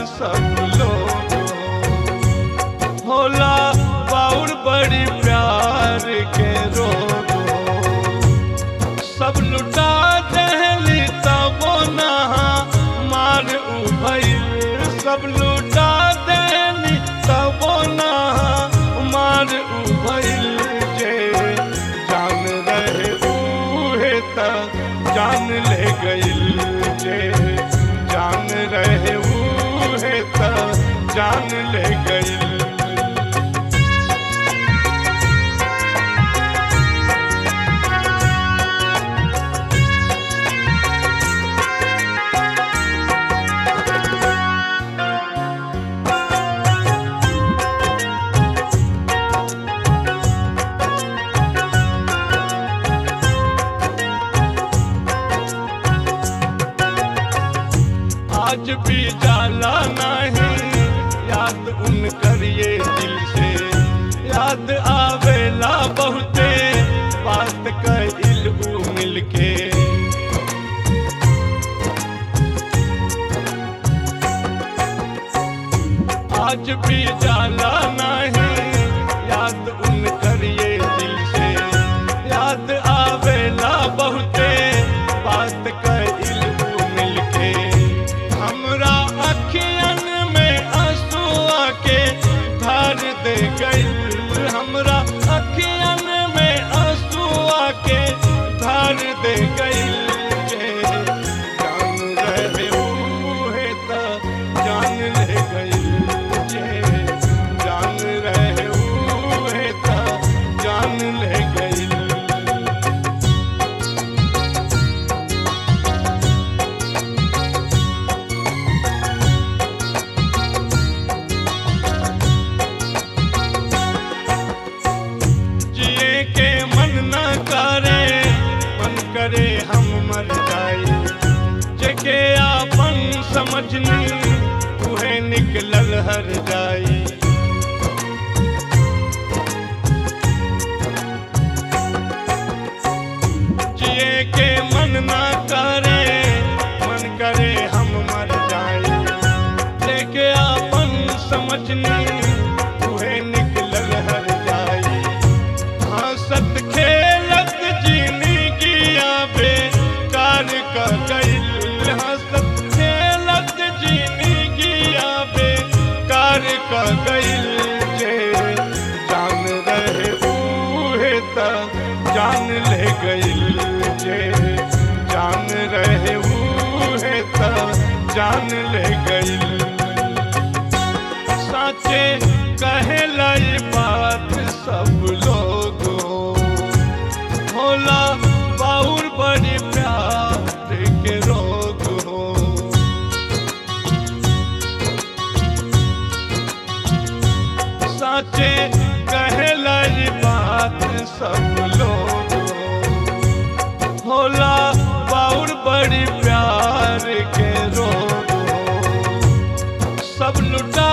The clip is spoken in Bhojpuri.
सब लोग होला बाउर बड़ी प्यार के रोग सब लुटा दहली तबो नहा मार उभैल सब लुटा दहली तबो नहा मार उभैल जे जान रहे उहे त जान ले गइल जे जान रहे उहे त जान ले गइल आज भी जाला नहीं याद उन करिए दिल से याद आवेला बहुते बात कइल उ मिलके आज भी जाला नहीं याद उन करिए दिल से याद आवेला बहुते बात कइल उ मिलके हमरा अखियन में आंसुआ के धार दे गइल हमरा अखियन में आंसुआ के धार दे गइल जे जान रहे उहे त जान ले गइल जे जान रहे उहे त जान ले गइल जिए के मन न करे मन करे हम मर जाए जगे आपन समझनी उहे निकलल हर जाई जिए के मन न करे मन करे हम मर जाए लेके आपन समझनी उहे निकलल हर जाई हंसत खेलत जीनी गिया बेकार का गइल हंसत खेलत जीनी गिया बेकार का गइल जे जान रहे उहे त जान ले गइल जे जान रहे उहे त जान ले गइल साचे कहेला ये बात सब लोग होला बाउर बड़ी प्यार के रोग हो साचे कहेला ये बात सब लोग होला बाउर बड़ी प्यार के रोग हो सब लुटा